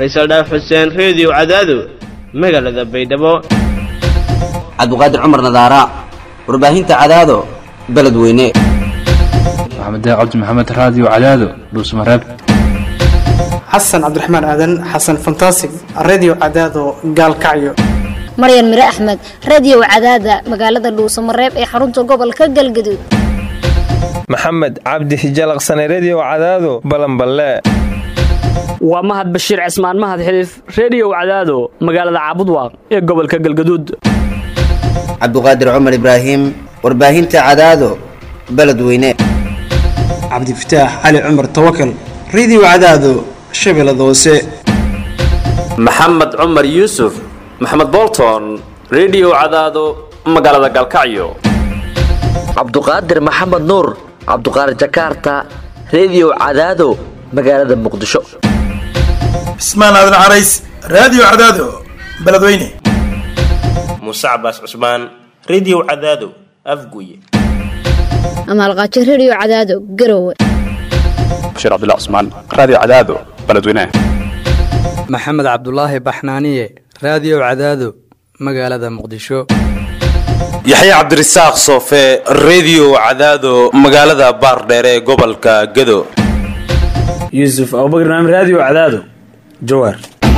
faysal dhaaf xuseen reediyo cadaado magaalada baydhabo cabdiqaadir cumar nadaara warbaahinta cadaado beledweyne maxamed cabdi maxamed raadiyo cadaado dhuusmareeb xasan cabdiraxmaan aadan xasan fantasig redio cadaado gaalkacyo maryan mire axmed radio cadaada magaalada dhuusamareeb ee xarunta gobolka galgaduud maxamed cabdi hijalaqsane redio cadaado balanballe waa mahad bashiir cismaan mahad xiliif reediyow cadaado magaalada caabudwaaq ee gobolka galgaduud cabdiqaadir cumar ibraahim warbaahinta cadaado beledweyne cabdifataax cali cumar tawakal redio cadaado shabeellada hoose maxamed cumar yuusuf maxamed bolton redio cadaado magaalada galkacyo cabduqaadir maxamed nuur cabduqaadir jakaarta redio cadaado magaalada muqdisho cismaan aadan carays raadiyo cadaado beledweyne muuse cabaas cusmaan redio cadaado afguye amaalqaajo redio cadaado garowe bashiir cabdilla cusmaan raadiyo cadaado beledweyne maxamed cabdulaahi baxnaaniye raadiyo cadaado magaalada muqdisho yaxya cabdirasaaq soofe redio cadaado magaalada baardheere ee gobolka gado yuusuf abubakr naam raadiyo cadaado jawaar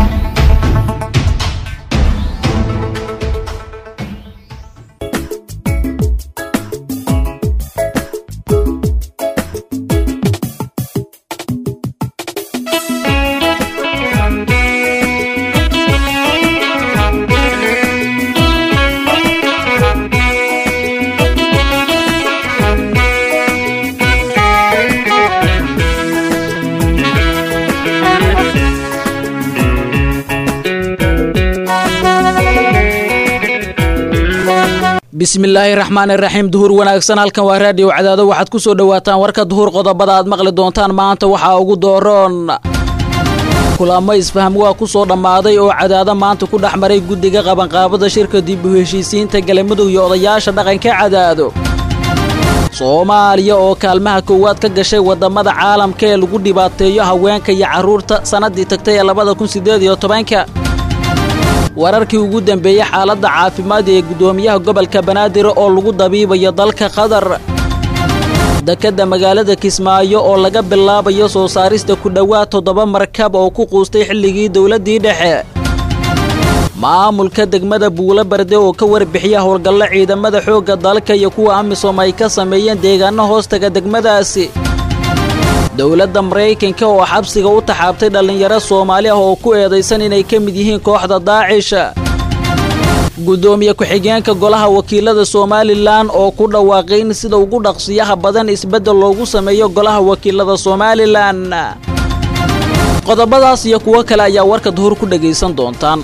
bismillaahi raxmaani raxiim duhur wanaagsan halkan waa raadiyo cadaado waxaad ku soo dhowaataan warka duhur qodobada aad maqli doontaan maanta waxaa ugu dooroon kulamo isfaham waa ku soo dhammaaday oo cadaado maanta ku dhex maray guddiga qabanqaabada shirka dib u heshiisiinta galmudug iyo odayaasha dhaqanka cadaado soomaaliya oo kaalmaha koowaad ka gashay waddamada caalamka ee lagu dhibaateeyo haweenka iyo carruurta sannaddii tagtay ee labada kun siddeed iyo tobanka wararkii ugu dambeeyey xaaladda caafimaad ee guddoomiyaha gobolka banaadir oo lagu dabiibayo dalka qatar dekedda magaalada kismaayo oo laga bilaabayo soo saarista ku dhowaad toddoba markab oo ku quustay xilligii dowladdii dhexe maamulka degmada buulo barde oo ka warbixiya howlgallo ciidamada xoogga dalka iyo kuwa amisom ay ka sameeyeen deegaano hoostaga degmadaasi dowladda maraykanka oo xabsiga u taxaabtay dhallinyaro soomaali ah oo ku eedaysan inay ka mid yihiin kooxda daacisha guddoomiye ku-xigeenka golaha wakiilada somalilan oo ku dhawaaqay in sida ugu dhaqsiyaha badan isbeddel loogu sameeyo golaha wakiilada somalilan qodobadaas iyo kuwo kale ayaa warka duhur ku dhegaysan doontaan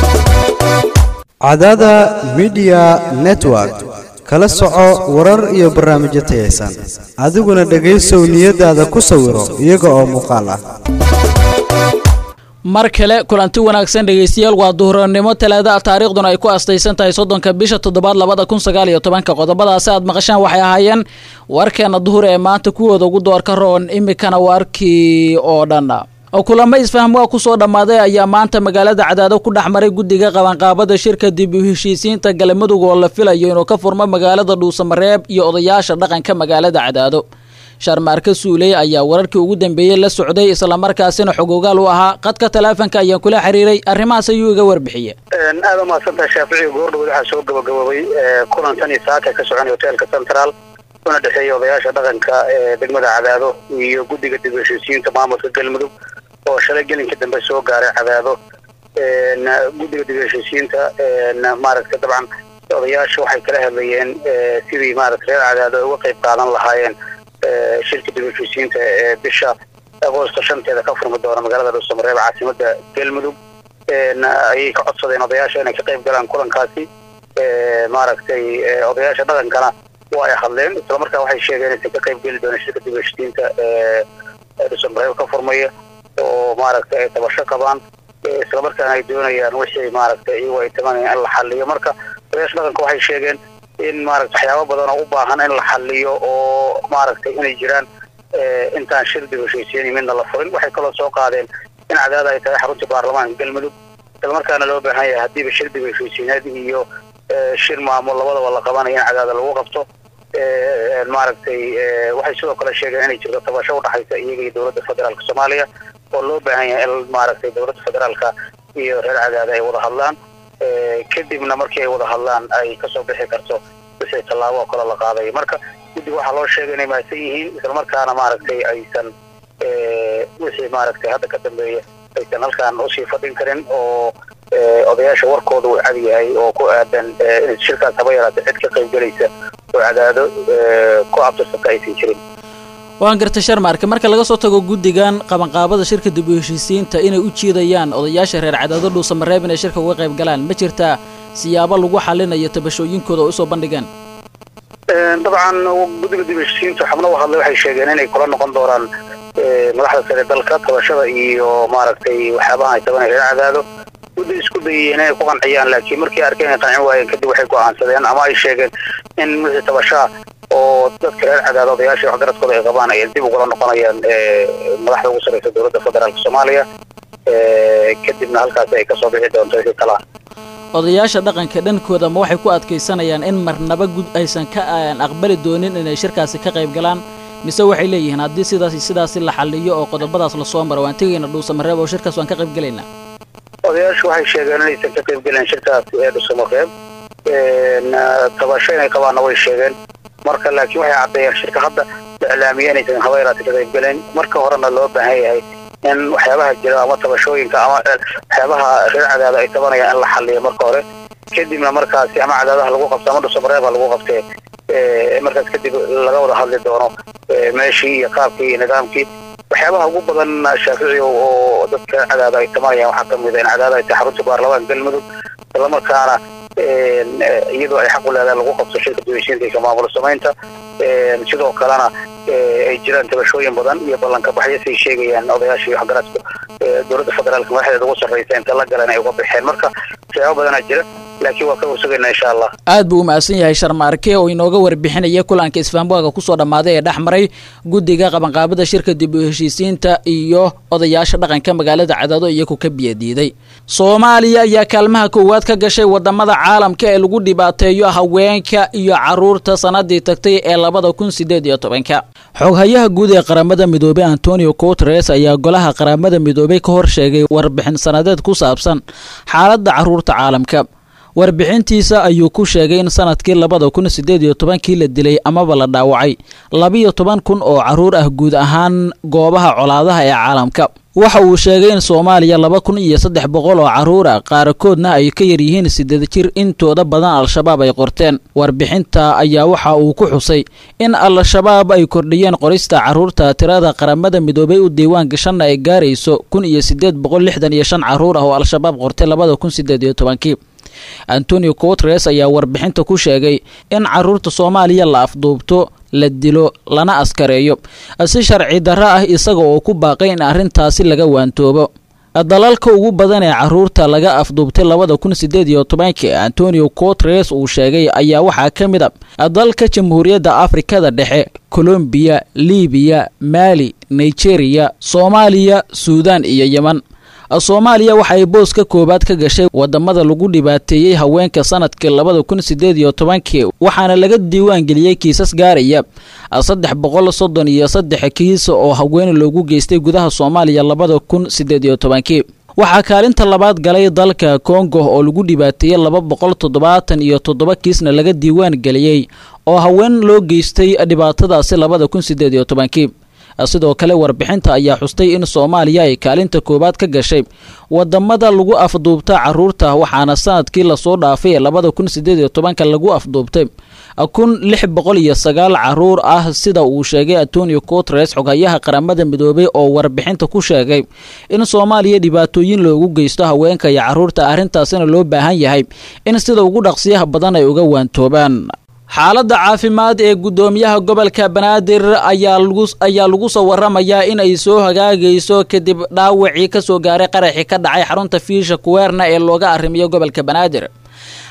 cadada midiya network kala soco warar iyo barnaamijyo tayaysan adiguna dhegaysow niyadaada ku sawiro iyaga oo muuqaal ah mar kale kulanti wanaagsan dhegaystayaal waa duhurnimo talaada taariikhduna ay ku astaysan tahay soddonka bisha toddobaad labada kun sagaal iyo tobanka qodobadaasi aad maqashaan waxay ahaayeen warkeena duhur ee maanta kuwooda ugu doorka roon imikana warkii oo dhan kulamo isfaham waa ku soo dhammaaday ayaa maanta magaalada cadaado ku dhex maray guddiga qabanqaabada shirka dib u heshiisiinta galmudug oo la filayo inuu ka furmo magaalada dhuusamareeb iyo odayaasha dhaqanka magaalada cadaado sharmaarka suuley ayaa wararkii ugu dambeeyey la socday islamarkaasina xogogaal u ahaa qadka taleefonka ayaan kula xiriiray arrimahaas ayuu iga warbixiye aada umahadsantaha shaaficiga goordhowood waxaa soo gabagaboobay kulantan iyo saaka ka soconay hoteelka central una dhexeeya odayaasha dhaqanka ee degmada cadaado iyo guddiga dib u heshiisiinta maamulka galmudug oo shalay gelinka dambe soo gaaray cadaado guddiga dib u heshiisiinta maaragtay dabcan odayaasha waxay kala hadlayeen sidii maaragtay reer cadaado ay uga qayb qaadan lahaayeen shirka dib u heshiisiinta ee bisha agoosto shanteeda ka furmi doona magaalada dhuusamareeb caasimada galmudug ayay ka codsadeen odayaasha inay ka qayb galaan kulankaasi maaragtay odayaasha dhaqankana waa ay hadleen islamarkaa waxay sheegeen inaysan ka qayb geli doona shirka dib u heshiisiinta dhuusamareeb ka furmaya oo maaragtay ay tabasho qabaan islamarkaana ay doonayaan wixii maaragtay iyagu ay tamanayaan in la xaliyo marka odayaasha dhaqanka waxay sheegeen in maaragta waxyaabo badan oo u baahan in la xaliyo oo maaragtay inay jiraan intaan shir dib heshiisiin midna la furin waxay kaloo soo qaadeen in cadaada ay tahay xaruntii baarlamaanka galmudug islamarkaana loo baahan yahay haddiiba shir dib heshiisiineed iyo shir maamul labadaba la qabanayo in cadaada lagu qabto maaragtay waxay sidoo kale sheegeen inay jirto tabasho udhaxaysa iyaga iyo dowladda federaalka soomaaliya oo loo baahan yahay in maaragtay dowladda federaalka iyo reer cadaada ay wada hadlaan kadibna markii ay wada hadlaan ay kasoo bixi karto wixii tallaabo oo kale la qaadayo marka guddiga waxaa loo sheegay inay mahadsan yihiin islamarkaana maaragtay aysan wixii maaragtay hadda ka dambeeya aysan halkaan usii fadhin karin oo odayaasha warkooda uu cad yahay oo ku aadan in shirkaas haba yaraata cid ka qayb gelaysa oo cadaado ku abtirsanta aysan jirin waan gartay sharmaarke marka laga soo tago guddigan qabanqaabada shirka dib u heshiisiinta inay u jiidayaan odayaasha reer cadaado dhuusamareeb inay shirka uga qayb galaan ma jirtaa siyaabo lagu xalinayo tabashooyinkooda oo usoo bandhigeen dabcan guddiga dib u heshiisiinta xubno u hadlay waxay sheegeen inay kula noqon doonaan madaxda sare dalka tabashada iyo maaragtay waxyaabaha ay tabanay reer cadaado guddi isku dayeen inay ku qanciyaan laakiin markii arkeen ay qancin waayeen kadib waxay go'aansadeen ama ay sheegeen in wixii tabashaa oo dadka reer cadaado odayaasha waxgaradkooda ay qabaan ay dib ugula noqonayaan madaxda ugu sarreysa dowladda federaalka soomaaliya kadibna halkaasi ay kasoo bixi doonto wixii kalaa odayaasha dhaqanka dhankooda ma waxay ku adkaysanayaan in marnaba gud aysan ka aqbali doonin inay shirkaasi ka qayb galaan mise waxay leeyihiin haddii sidaasi sidaasi la xaliyo oo qodobadaas lasoo maro waan tegayna dhuusamareeb oo shirkaas waan ka qayb gelaynaa odayaashu waxay sheegeen inaysan ka qayb gelin shirkaas ee dhuusamareeb tabasho inay qabaanna way sheegeen marka laakiin waxay caddeeyeen shirka hadda la iclaamiyey inaysan haba yaraata ka qayb gelin marka horena loo baahan yahay in waxyaabaha jira ama tabashooyinka ama waxyaabaha reer cadaada ay tabanayaan in la xaliyo marka hore kadibna markaasi ama cadaadaha lagu qabto ama dhuusamareebha lagu qabtee markaas kadib laga wada hadli doono meeshii iyo qaabkii iyo nidaamkii waxyaabaha ugu badan shaafici oo dadka cadaada ay tamanayaan waxaa kamid a in cadaada ay tahay xarunta baarlamaanka galmudug islamarkaana iyadoo ay xaq u leedahay lagu qabto shirka dibheshiinta iyo maamul samaynta sidoo kalena ay jiraan tabashooyin badan iyo ballanka baxyo say sheegayaan odayaasha iyo waxgaradka dowladda federaalka madaxdeeda ugu sarreysa inta la galeen ay uga baxeen marka waxyaaba badanaa jira laakiin waa ka warsugaynaa insha allah aad buu u mahadsan yahay sharmaarke oo inooga warbixinaya kulanka isfaambuaga kusoo dhammaaday ee dhex maray guddiga qabanqaabada shirka dib u heshiisiinta iyo odayaasha dhaqanka magaalada cadaado iyagu ka biyadiiday soomaaliya ayaa kaalmaha koowaad ka gashay wadamada caalamka ee lagu dhibaateeyo haweenka iyo caruurta sanadii tagtay ee labada kun sideed iyo tobanka xoghayaha guud ee qaramada midoobey antonio guteres ayaa golaha qaramada midoobey ka hor sheegay warbixin sanadeed ku saabsan xaaladda caruurta caalamka warbixintiisa ayuu ku sheegay in sanadkii labada kun sideed iyo tobankii la dilay amaba la dhaawacay labiyo toban kun oo caruur ah guud ahaan goobaha colaadaha ee caalamka waxa uu sheegay in soomaaliya laba kun iyo saddex boqol oo caruur ah qaarkoodna ay ka yaryihiin sideed jir intooda badan al-shabaab ay qorteen warbixinta ayaa waxa uu ku xusay in al-shabaab ay kordhiyeen qorista caruurta tirada qaramada midoobay u diiwaan gashanna ay gaarayso kun iyo sideed boqol lixdan iyo shan caruur ah oo al-shabaab qortay labada kun sideed iyo tobankii antonio guteres ayaa warbixinta ku sheegay in caruurta soomaaliya la afduubto la dilo lana askareeyo si sharci darro ah isaga oo ku baaqay in arrintaasi laga waantoobo dalalka ugu badan ee caruurta laga afduubtay labada kun sideed iyo tobankii antonio guteres uu sheegay ayaa waxaa ka mid a dalka jamhuuriyadda afrikada dhexe colombiya libiya maali nigeria soomaaliya suudan iyo yeman soomaaliya waxa ay boos ka koowaad ka gashay wadamada lagu dhibaateeyey haweenka sanadkii labada kun sideed iyo tobankii waxaana laga diiwaan geliyey kiisas gaaraya saddex boqol soddon iyo saddex kiis oo haween loogu geystay gudaha soomaaliya labada kun sideed iyo tobankii waxaa kaalinta labaad galay dalka kongo oo lagu dhibaateeyey laba boqol toddobaatan iyo toddoba kiisna laga diiwaan geliyey oo haween loo geystay dhibaatadaasi labada kun sideed iyo tobankii sidoo kale warbixinta ayaa xustay in soomaaliya ay kaalinta koowaad ka gashay wadamada lagu afduubta caruurta waxaana sanadkii lasoo dhaafay ee labada kun sideed iyo tobanka lagu afduubtay kun lix boqol iyo sagaal caruur ah sida uu sheegay antonio guteres xoghayaha qaramada midoobay oo warbixinta ku sheegay in soomaaliya dhibaatooyin loogu geysto haweenka iyo caruurta arrintaasina loo baahan yahay in sida ugu dhaqsiyaha badan ay uga waantoobaan xaaladda caafimaad ee guddoomiyaha gobolka banaadir ayaa lagu soo waramayaa in ay soo hagaagayso kadib dhaawacii kasoo gaaray qaraxii ka dhacay xarunta fiisha kuweerna ee looga arrimiyo gobolka banaadir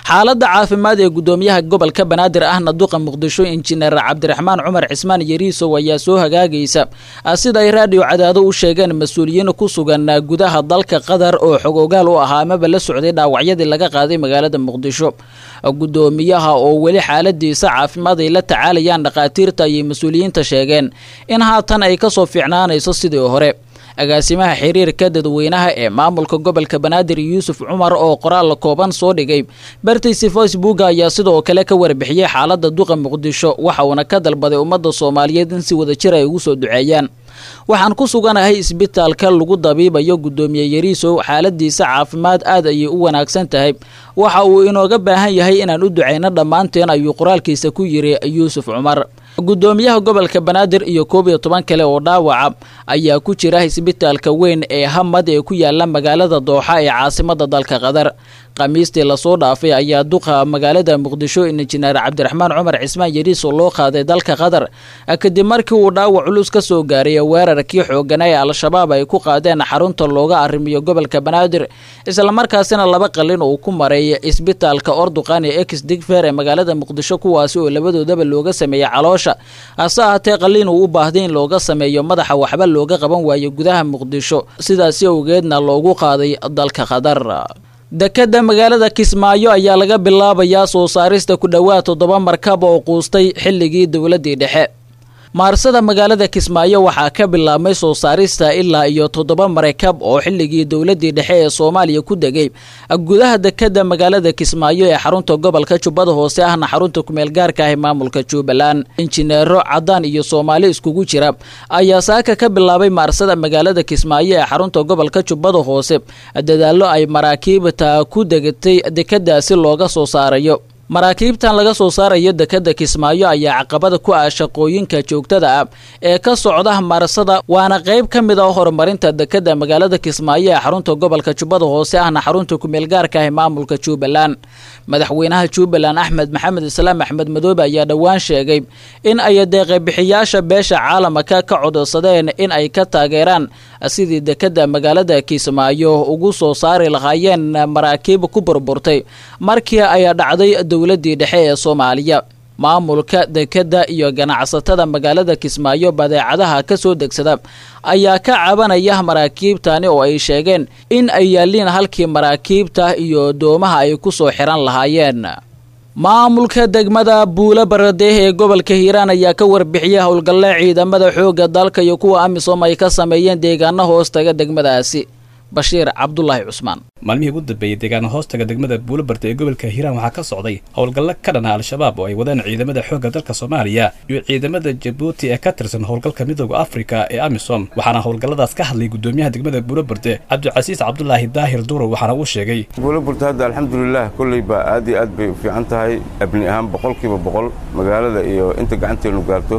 xaaladda caafimaad ee gudoomiyaha gobolka banaadir ahna duqa muqdisho injineer cabdiraxmaan cumar cismaan yariisow ayaa soo hagaagaysa sida ay raadhiyo cadaado u sheegeen mas-uuliyiin ku sugan gudaha dalka qatar oo xog ogaal u ahaa amaba la socday dhaawacyadii laga qaaday magaalada muqdisho gudoomiyaha oo weli xaaladiisa caafimaad ay la tacaalayaan dhakhaatiirta ayay mas-uuliyiinta sheegeen in haatan ay kasoo fiicnaanayso sidii hore agaasimaha xiriirka dadweynaha ee maamulka gobolka banaadir yuusuf cumar oo qoraal kooban soo dhigay bartiisi facebook ayaa sidoo kale ka warbixiyey xaaladda duqa muqdisho waxa uuna ka dalbaday ummadda soomaaliyeed in si wadajir ay ugu soo duceeyaan waxaan ku suganahay isbitaalka lagu dabiibayo gudoomiye yariisow xaaladiisa caafimaad aad ayay u wanaagsan tahay waxa uu inooga baahan yahay inaan u duceyno dhammaanteen ayuu qoraalkiisa ku yiri yuusuf cumar gudoomiyaha gobolka banaadir iyo koob iyo toban kale oo dhaawaca ayaa ku jira isbitaalka weyn ee hamad ee ku yaala magaalada dooxa ee caasimada dalka qatar khamiistii lasoo dhaafay ayaa duqa magaalada muqdisho injineer cabdiraxmaan cumar cismaan yariiso loo qaaday dalka qatar kadib markii uu dhaawac culus ka soo gaaray weerarkii xoogana ee al-shabaab ay ku qaadeen xarunta looga arrimiyo gobolka banaadir islamarkaasina laba qalin uu ku maray isbitaalka orduqan ee ex digfer ee magaalada muqdisho kuwaasi oo labadoodaba looga sameeyey caloosha hase ahaatee qalin uu u baahday in looga sameeyo madaxa waxba looga qaban waayo gudaha muqdisho sidaasi awgeedna loogu qaaday dalka qatar dekadda magaalada kismaayo ayaa laga bilaabayaa soo saarista ku dhowaad toddoba markab oo quustay xilligii dowladdii dhexe maarsada magaalada kismaayo waxaa ka bilaabmay soo saarista ilaa iyo toddoba marakab oo xilligii dowladdii dhexe ee soomaaliya ku degay gudaha dekadda magaalada kismaayo ee xarunta gobolka jubbada hoose ahna xarunta kumeel gaarka ah ee maamulka jubbaland injineero caddaan iyo soomaali iskugu jira ayaa saaka ka bilaabay maarsada magaalada kismaayo ee xarunta gobolka jubbada hoose dadaallo ay maraakiibta ku degatay dekadaasi looga soo saarayo maraakiibtan laga soo saarayo dekadda kismaayo ayaa caqabada ku ah shaqooyinka joogtada ah ee ka socda marsada waana qayb ka mid ah horumarinta dekadda magaalada kismaayo ee xarunta gobolka jubbada hoose ahna xarunta kumeel gaarka ah ee maamulka jubbaland madaxweynaha jubbaland axmed maxamed islaam axmed madoobe ayaa dhowaan sheegay in ay deeqabixiyaasha beesha caalamka ka codsadeen in ay ka taageeraan sidii dekadda magaalada kismaayo ugu soo saari lahaayeen maraakiib ku burburtay markii ay dhacday dowladdii dhexe ee soomaaliya maamulka dekadda iyo ganacsatada magaalada kismaayo badeecadaha ka soo degsada ayaa ka cabanaya maraakiibtani oo ay sheegeen in ay yaalliin halkii maraakiibta iyo doomaha ay ku soo xiran lahaayeen maamulka degmada buulo baradeeh ee gobolka hiiraan ayaa ka warbixiyay howlgalle ciidamada xoogga dalka iyo kuwa amisom ay ka sameeyeen deegaano hoostaga degmadaasi bashiir cabdulaahi cusmaan maalmihii ugu dambeeyey deegaano hoostaga degmada buulobarta ee gobolka hiiraan waxaa ka socday howlgallo ka dhana al-shabaab oo ay wadaan ciidamada xoogga dalka soomaaliya iyo ciidamada jabuuti ee ka tirsan howlgalka midooda afrika ee amisom waxaana howlgalladaas ka hadlay gudoomiyaha degmada buulobarte cabdicasiis cabdulaahi daahir duurow waxaana uu sheegay buulobarta hadda alxamdulilah kolleyba aad iyo aad bay u fiican tahay abni ahaan boqolkiiba boqol magaalada iyo inta gacanteenu gaarto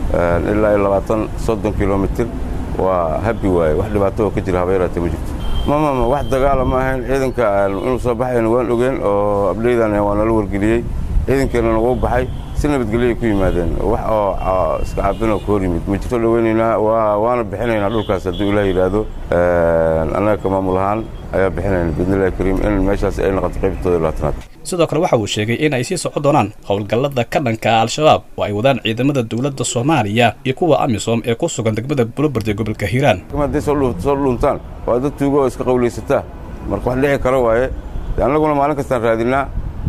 ilaa iyo labaatan soddon kilomitir waa habi waaye wax dhibaato oo ka jira habeeraate ma jirto mamama wax dagaala ma ahayn ciidanka inuu soo baxayna waan ogeen oo abdheydan waa nala wargeliyey ciidankeennana wuu baxay si nabadgelyoay ku yimaadeen wax oo iska caabinoo ka hor yimid ma jirto dhaweynaynaa waana bixinaynaa dhulkaas hadduu ilaah yidhaahdo annaga ka maamul ahaan ayaa bixinayna biidnillahi kariim in meeshaas ay noqoto qaybtooda labaatanaad sidoo kale waxa uu sheegay in ay sii socon doonaan howlgallada ka dhanka al-shabaab oo ay wadaan ciidamada dowladda soomaaliya iyo kuwa amisom ee ku sugan degmada bulobard ee gobolka hiiraan hadday soo dhuntaan waa dad tuugo oo iska qawlaysataa marka wax dhici kara waaye de annaguna maalin kastaan raadinaa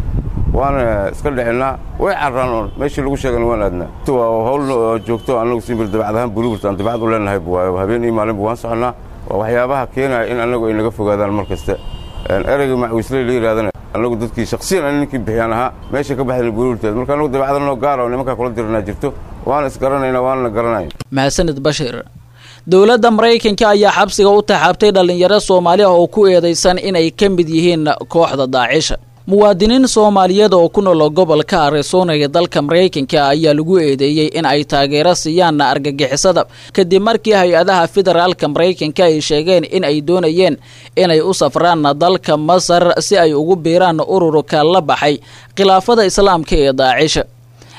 waana iska dhicinnaa way carraan oon meeshii lagu sheegana waan aadnaa waa hawl joogto annagu simbir dabacad ahaan bulobard aan dabacad u leenahay waayo habeen iyo maalinba waan soconnaa waa waxyaabaha keenaya in annagu ay naga fogaadaan mar kasta ereyga macwisley la yidhahdana annagu dadkii shaksiyan ani ninkii bixiyaan ahaa meesha ka baxdayna buulurteed marka annagu dabacda noo gaara oo nimankaa kula diranaa jirto waana isgaranaynaa waanana garanaya mahadsanid bashir dowladda maraykanka ayaa xabsiga u taxaabtay dhallinyaro soomaali ah oo ku eedaysan inay ka mid yihiin kooxda daacisha muwaadiniin soomaaliyeed oo ku nool gobolka arizona ee dalka maraykanka ayaa lagu eedeeyey in ay taageero siiyaan argagixisada kadib markii hay-adaha federaalka maraykanka ay sheegeen in ay doonayeen inay u safraan dalka masar si ay ugu biiraan ururka la baxay khilaafada islaamka ee daacisha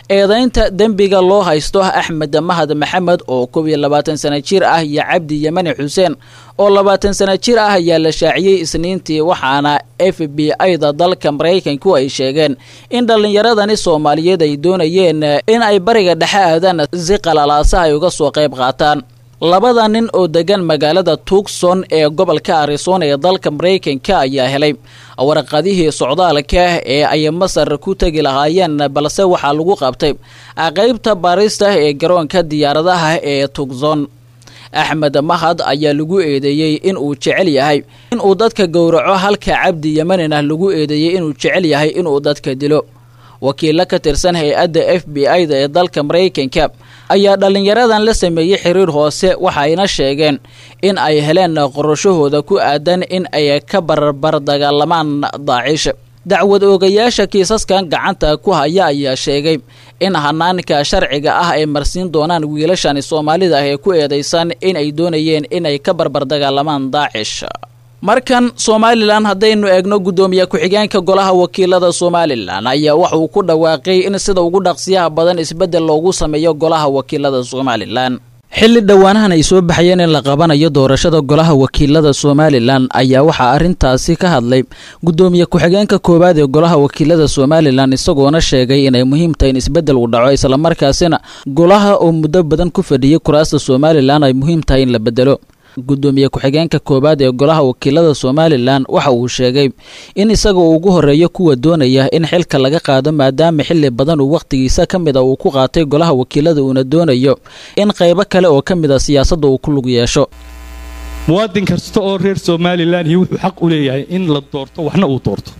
eedaynta dembiga loo haysto axmed mahad maxamed oo kob iyo labaatan sana jir ah iyo cabdi yemani xuseen oo labaatan sana jir ah ayaa la shaaciyey isniintii waxaana f b i-da dalka maraykanku ay sheegeen in dhallinyaradani soomaaliyeed ay doonayeen in ay bariga dhexe aadaan si qalalaasa ay uga soo qayb qaataan labada nin oo degan magaalada tuugson ee gobolka arizona ee dalka maraykanka ayaa helay warqadihii socdaalka ee ay masar ku tegi lahaayeen balse waxaa lagu qabtay qaybta baarista ee garoonka diyaaradaha ee tuugson axmed mahad ayaa lagu eedeeyey in uu jecel yahay inuu dadka gowraco halka cabdi yemanina lagu eedeeyey inuu jecel yahay inuu dadka dilo wakiilo ka tirsan hay-adda f b i-da ee dalka maraykanka ayaa dhallinyaradan la sameeyey xiriir hoose waxayna sheegeen in ay heleen qorashahooda ku aadan in ay ka barbar dagaalamaan daacish dacwad oogayaasha kiisaskan gacanta ku haya ayaa sheegay in hanaanka sharciga ah ay marsiin doonaan wiilashani soomaalida ah ee ku eedaysan in ay doonayeen inay ka barbar dagaalamaan daacish markan somalilan haddaynu eegno guddoomiye ku-xigeenka golaha wakiilada somalilan ayaa waxa uu ku dhawaaqay in sida ugu dhaqsiyaha badan isbeddel loogu sameeyo golaha wakiilada somalilan xilli dhowaanahan ay soo baxayeen in la qabanayo doorashada golaha wakiilada somalilan ayaa waxaa arrintaasi ka hadlay guddoomiye ku-xigeenka koowaad ee golaha wakiilada somalilan isagoona sheegay inay muhiim tahay in isbeddel uu dhaco islamarkaasina golaha oo muddo badan ku fadhiyey kuraasta somalilan ay muhiim tahay in la bedelo guddoomiye ku-xigeenka koowaad ee golaha wakiilada somalilan waxa uu sheegay in isaga uu ugu horeeyo kuwa doonaya in xilka laga qaado maadaama xili badan uu wakhtigiisa ka mid a uu ku qaatay golaha wakiilada uuna doonayo in qaybo kale oo ka mid a siyaasadda uu ku lug yeesho muwaadin kasta oo reer somalilan iyo wuxuu xaq u leeyahay in la doorto waxna uu doorto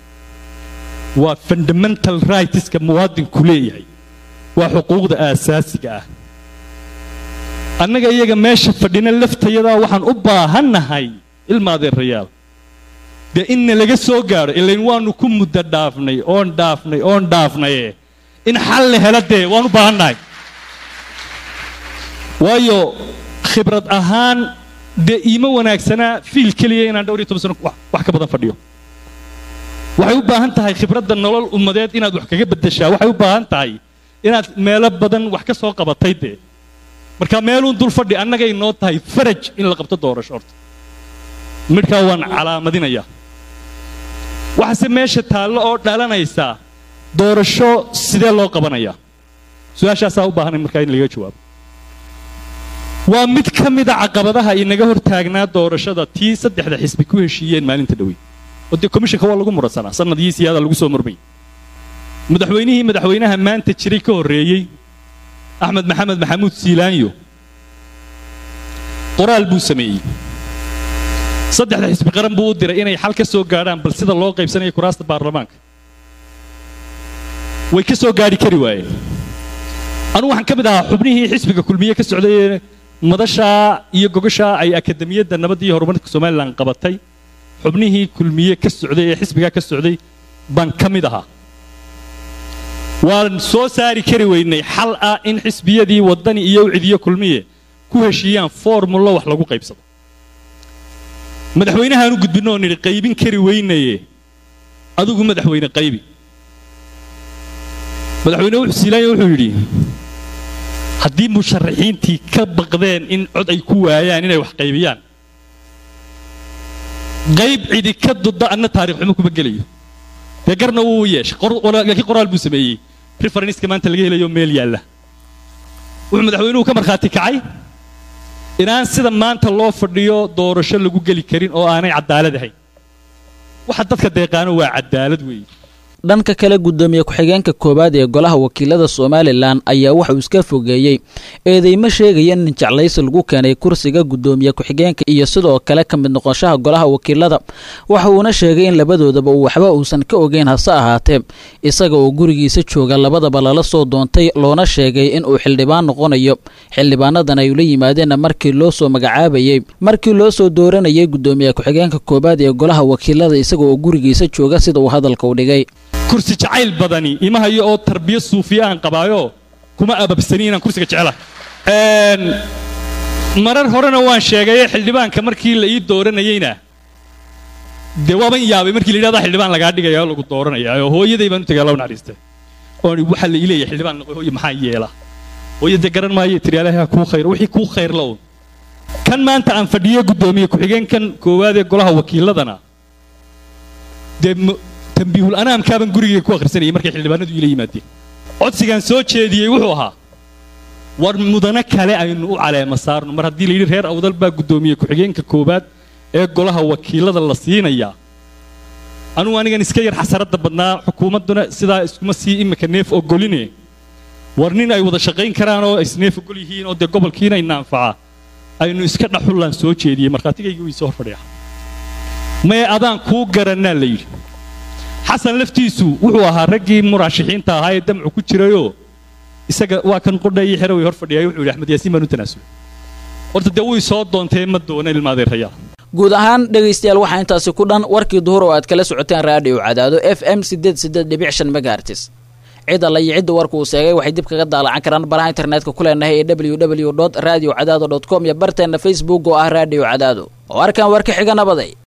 waa fundamental rightska muwaadinku leeyahay waa xuquuqda aasaasiga ah annaga iyaga meesha fadhina laftayadaa waxaan u baahannahay ilmaadeerayaal dee inna laga soo gaadho ilayn waannu ku muddo dhaafnay oon dhaafnay oon dhaafnaye in xal la hela dee waan u baahannahay waayo khibrad ahaan dee iima wanaagsanaa fiil keliya inaan dhowr iyo toban sano wax ka badan fadhiyo waxay u baahan tahay khibradda nolol ummadeed inaad wax kaga beddeshaa waxay u baahan tahay inaad meelo badan wax ka soo qabatay dee marka meeluun dul fadhi annagay noo tahay faraj in la qabto doorasho horta midhkaa waan calaamadinayaa waxaase meesha taallo oo dhalanaysaa doorasho sidee loo qabanayaa su-aashaasaa u baahanay markaa in laga jawaabo waa mid ka mida caqabadaha inaga hor taagnaa doorashada tii saddexda xisbi ku heshiiyeen maalinta dhowey oo dee komishanka waa lagu muransanaa sannadii siyaada lagu soo murmay madaxweynihii madaxweynaha maanta jiray ka horreeyey axmed maxamed maxamuud siilaanyo qoraal buu sameeyey saddexda xisbi qaran buu u diray inay xal ka soo gaadhaan bal sida loo qaybsanayo kuraasta baarlamaanka way ka soo gaadhi kari waayeen anugu waxaan ka mid ahaa xubnihii xisbiga kulmiye ka socday ee madashaa iyo gogashaa ay akademiyadda nabadda iyo horumarka somalilan qabatay xubnihii kulmiye ka socday ee xisbigaa ka socday baan ka mid ahaa waan soo saari kari weynay xal ah in xisbiyadii waddani iyo ucidiyo kulmiye ku heshiiyaan formullo wax lagu qaybsado madaxweynahaan u gudbinno oo nidhi qaybin kari weynaye adigu madaxweyne qaybi madaxweyne wuxuu siilaanya wuxuu yidhi haddii musharaxiintii ka baqdeen in cod ay ku waayaan inay wax qaybiyaan qayb cidi ka dudda anna taarikh xumo kuma gelayo dee garna wuu yeeshay laakiin qoraal buu sameeyey referenska maanta laga helayo meel yaalla wuxuu madaxweynuhu ka markhaati kacay inaan sida maanta loo fadhiyo doorasho lagu geli karin oo aanay cadaalad ahayn waxa dadka deeqaano waa cadaalad weeye dhanka kale guddoomiye ku-xigeenka koowaad ee golaha wakiilada somalilan ayaa waxauu iska fogeeyey eedeymo sheegaya in jeclaysi lagu keenay kursiga guddoomiye ku-xigeenka iyo sidoo kale ka mid noqoshaha golaha wakiilada waxa uuna sheegay in labadoodaba uu waxba uusan ka ogeyn hase ahaatee isaga oo gurigiisa jooga labadaba lala soo doontay loona sheegay in uu xildhibaan noqonayo xildhibaanadan ay ula yimaadeenna markii loo soo magacaabayey markii loo soo dooranayay guddoomiye ku-xigeenka koowaad ee golaha wakiilada isaga oo gurigiisa jooga sida uu hadalka u dhigay kursi jacayl badani imahayo oo tarbiya suufiya aan qabaayo kuma ababsani inaan kursiga jecla marar horena waan sheegaye xildhibaanka markii la ii dooranayeyna dee waaban yaabay markii la yidhahda xildhibaan lagaa dhigaya oo lagu dooranaya oo hooyaday baan u tegay alla naxariistay oon waxaa la ileeyahay xildhibaan noqo hooye maxaa yeela hooye dee garan maayo tiri ilaahay ha kuu khayr wixii kuu khayr la un kan maanta aan fadhiyo guddoomiye ku-xigeenkan koowaad ee golaha wakiiladana dee tambiihul anaamkaaban gurigay ku akhrisanayay markay xildhibaanadu ila yimaadeen codsigaan soo jeediyey wuxuu ahaa war mudano kale aynu u caleema saarno mar haddii layidhi reer awdal baa guddoomiye ku-xigeenka koowaad ee golaha wakiilada la siinayaa anugu anigan iska yar xasaradda badnaa xukuumadduna sidaa iskuma sii imika neef ogoline war nin ay wada shaqayn karaan oo isneef ogol yihiin oo dee gobolkiina ina anfaca aynu iska dhaxullaan soo jeediyey markhaatigaygii way soo hor fadhiya mee adaan kuu garannaa la yidhi xasan laftiisu wuxuu ahaa raggii muraashixiinta ahaa ee damcu ku jirayoo isaga waa kan qodhayii xero way hor fadhiyay wuxuu yidhi axmed yaasiin baan u tanaasulay horta dee way soo doontee ma doona ilmaadeerayaa guud ahaan dhegaystayaal waxaa intaasi ku dhan warkii duhur oo aad kala socoteen raadhiyo cadaado f m sideed sideed dhibic shan megahertis cid alla iyo cidda warku uu sheegay waxay dib kaga daalacan karaan baraha internetka ku leenahay ee w w dot radio cadaado dot com iyo barteenna facebook oo ah raadhiyo cadaado oo arkan warka xiga nabaday